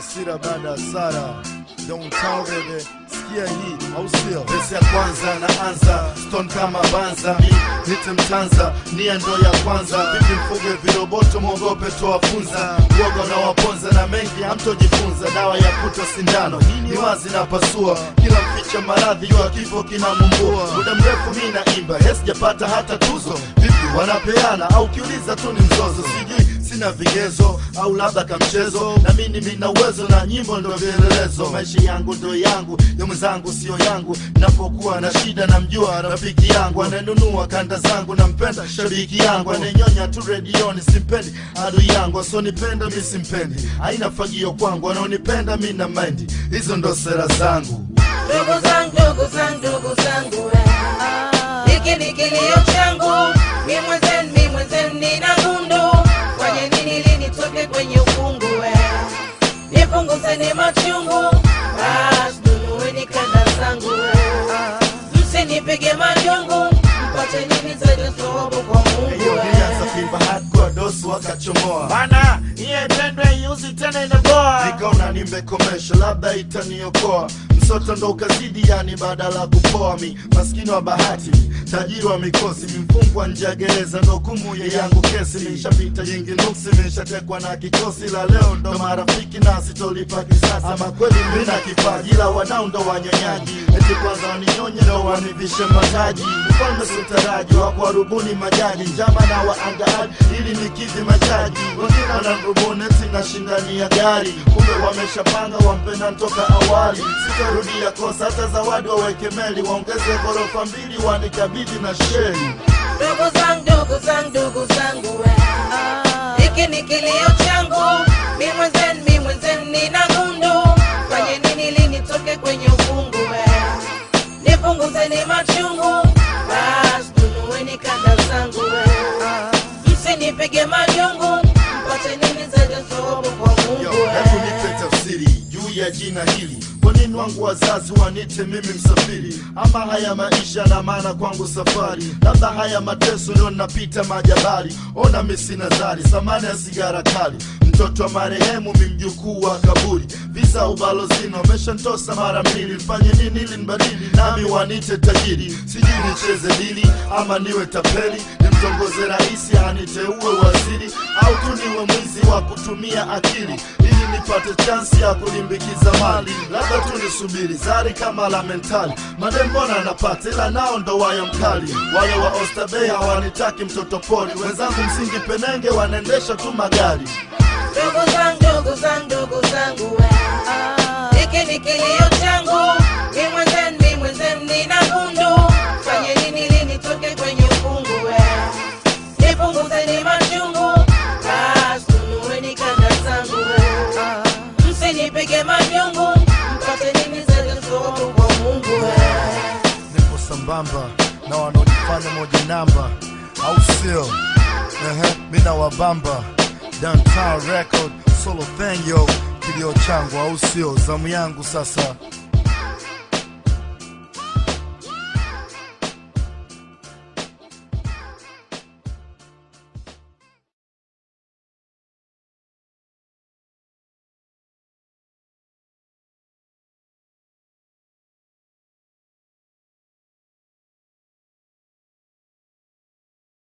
hasira baada ya sara downtown baby sikia hii au sio Pesi ya kwanza naanza stone kama banza nite mtanza nia ndo ya kwanza vipi mfuge viroboto mwogope towafunza uoga na waponza na mengi hamtojifunza dawa ya kuta sindano ni wazi na pasua kila mficha maradhi jua kifo kinamumbua muda mrefu mi naimba hesijapata hata tuzo vipi wanapeana au kiuliza tu ni mzozo sijui sina vigezo au labda kamchezo na mimi mina uwezo na nyimbo ndo vielelezo maisha yangu ndo yangu ya mwenzangu sio yangu napokuwa na shida namjua rafiki yangu ananunua kanda zangu nampenda shabiki yangu ananyonya tu redioni simpendi adui yangu asonipenda mi simpendi haina fagio kwangu anaonipenda mi na mendi hizo ndo sera zangu ndugu zangu ndugu zangu ndugu zangu eh. hiki ni kilio changu mi mwenzenu mi mwenzenu nina gundu fanye nini ili nitoke kwenye ukungu eh. nipunguzeni machungu basi nunueni kanda zangu eh. msinipige majungu mpate nini zaidi sababu kwa mungu hiyo nilianza eh. kuimba hardcore dosi wakachomoa bana iye pendwe iuzi tena inaboa nikaona nimekomesha labda itaniokoa msoto ndo ukazidi yani badala ya kupoa mi maskini wa bahati tajiri wa mikosi mimfungwa nje ya gereza ndo kumu ya yangu kesi nishapita nyingi nuksi nishatekwa na kikosi la leo ndo marafiki na sitolipa kisasi ama kweli mina kipaji ila wadau ndo wanyonyaji eti kwanza waninyonye ndo wanivishe mataji mfalme sutaraji wa kuwarubuni majaji njama na waangaaji ili nikidhi majaji wengine wanarubuni eti nashindania gari kumbe wameshapanga wampenda ntoka awali sitarudia kosa hata zawadi waweke meli waongeze ghorofa mbili wanikabidhi na sheri ndugu zangu ndugu zangu ndugu zangu eh. hiki ni kilio changu mi mwenzenu mi mwenzenu nina gundu fanye nini ili nitoke kwenye ufungu eh. nipunguzeni machungu basi nunueni kanda zangu eh. msinipige majungu mpate nini zaidi sababu kwa Yo, mungu hebu eh. nipe tafsiri juu ya jina hili kwa nini wangu wazazi wanite mimi msafiri ama haya maisha na maana kwangu safari labda haya mateso ndio napita majabali ona misi nazari samani ya sigara kali mtoto wa marehemu mimjukuu wa kaburi visa ubalozini wameshantosa mara mbili mfanye nini ili nibadili nami wanite tajiri sijui nicheze dili ama niwe tapeli nimtongoze rahisi aniteue waziri au tu niwe mwizi wa kutumia akili ili nipate chansi ya kulimbikiza mali labda tu nisubiri zari kama la mentali madembona napata ila nao ndo waya mkali wale wa ostabei hawanitaki mtoto pori wenzangu msingi penenge wanaendesha tu magari ndugu zangu ndugu zangu ndugu zangu eh. hiki ni kilio changu mi mwenzenu mi mwenzenu nina gundu fanye nini ili nitoke kwenye ukungu eh. nipunguzeni machungu basi nunueni kanda zangu eh. msinipige majungu mpate nini zaidi sababu kwa mungu eh. nipo sambamba na wanaojifanya moja namba au sio Ehe, mina wabamba downtown record solo thing yo kilio changu au sio zamu yangu sasa